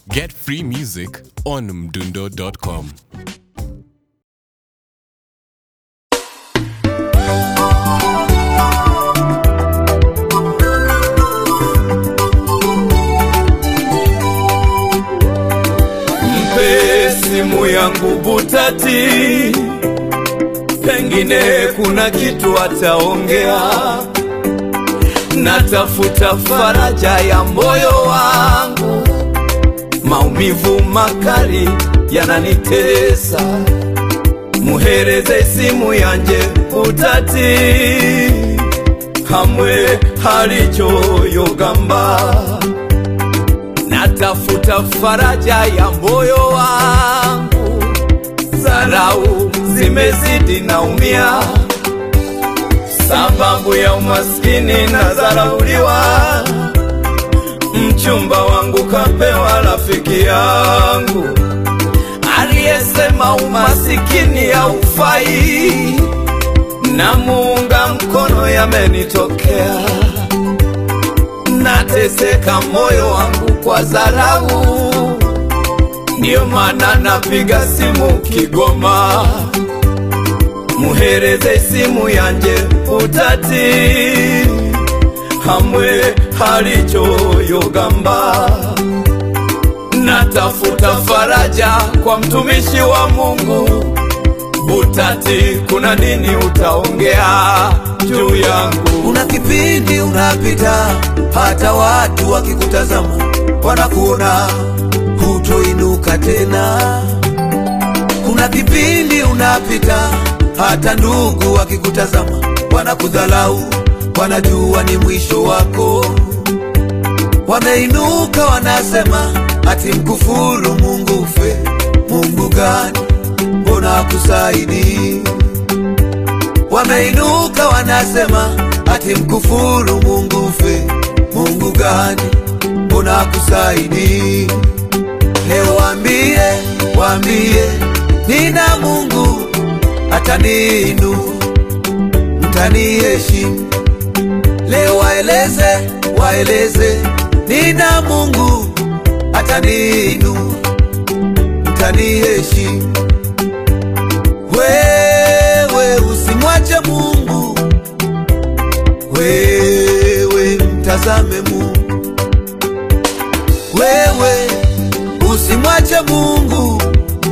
Get free music on mdundo.com. Mpe simu yangu Butati, pengine kuna kitu ataongea. Natafuta faraja ya moyo wangu, maumivu makali yananitesa. Muhereze simu yanje Butati, hamwe halichoyogamba natafuta faraja ya moyo wangu, zarau zimezidi, naumia sababu ya umaskini na zarauliwa. Mchumba wangu kapewa rafiki yangu aliyesema umasikini haufai, na muunga mkono yamenitokea nateseka moyo wangu kwa dharau, ndiyo maana napiga simu Kigoma, muhereze simu yanje Butati, hamwe halichoyogamba. Natafuta faraja kwa mtumishi wa Mungu Butati, kuna nini utaongea juu yangu? Kuna kipindi unapita, hata watu wakikutazama wanakuona hutoinuka tena. Kuna kipindi unapita, hata ndugu wakikutazama wanakudhalau, wanajua ni mwisho wako. Wameinuka wanasema, ati mkufuru Mungu ufe. Mungu gani? Mbona akusaidii? Wameinuka wanasema ati mkufuru Mungu ufe. Mungu gani? Mbona akusaidii? Leo waambie, waambie nina Mungu ataniinua, mtaniheshimu. Leo waeleze, waeleze nina Mungu ataniinua, mtaniheshimu. Wewe usimwache Mungu, wewe mtazame Mungu, wewe usimwache Mungu,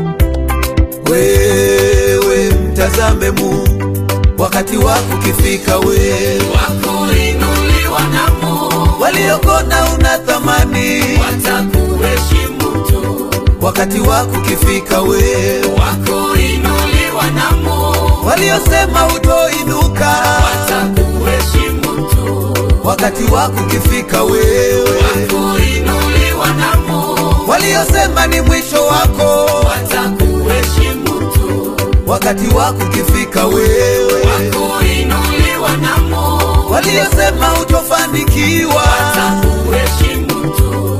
wewe mtazame Mungu. Wakati wako ukifika, wewe Wakuinuliwa na Mungu, waliokona una thamani. watakuheshimu tu. Wakati wako ukifika, wewe Wakuinuliwa na Mungu, waliosema utoinuka. watakuheshimu tu. Wakati wako ukifika, wewe Wakuinuliwa na Mungu, waliosema ni mwisho wako. watakuheshimu tu. Wakati wako ukifika, wewe Wakuinuliwa na Mungu, waliosema utofanikiwa. watakuheshimu tu.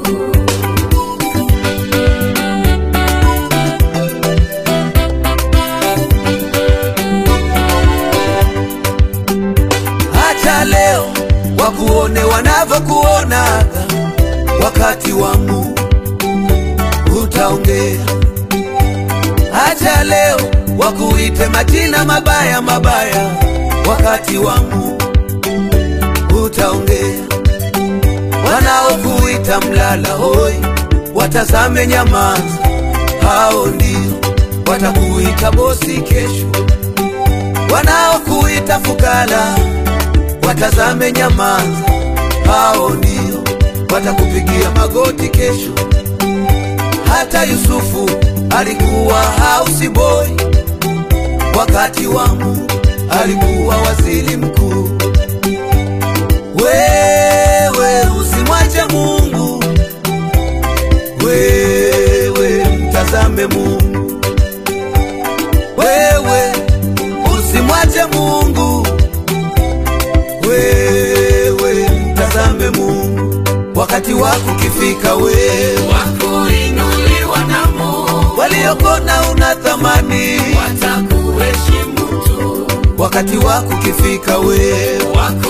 Acha leo wakuone wanavyokuonaga, wakati wa Mungu utaongea. Acha leo wakuite majina mabaya mabaya, wakati wa Mungu utaongea. Wanaokuita mlala hoi, watazame nyamaza, hao ndio watakuita bosi kesho. Wanaokuita fukara watazame nyamaza, hao ndio watakupigia magoti kesho. Hata Yusufu alikuwa house boy, wakati wa Mungu alikuwa waziri mkuu. Wewe usimwache Mungu, wewe mtazame Mungu, wewe usimwache Mungu, wewe mtazame Mungu. Wakati wako ukifika, wewe Wakuinuliwa na Mungu, waliokona una thamani. watakuheshimu tu. Wakati wako ukifika, wewe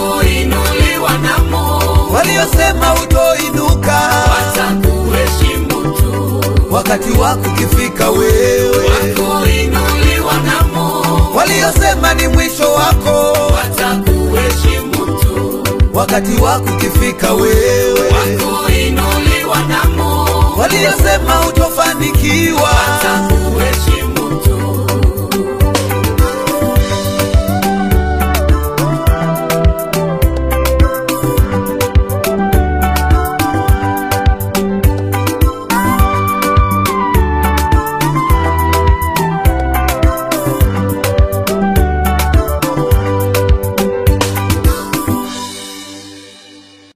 Wakuinuliwa na Mungu, waliosema utoinuka. watakuheshimu wakati wako ukifika wewe kuinuliwa na Mungu, waliosema ni mwisho wako watakuheshimu tu. wakati wako ukifika wewe Kuinuliwa na Mungu, waliosema utofanikiwa watakuheshimu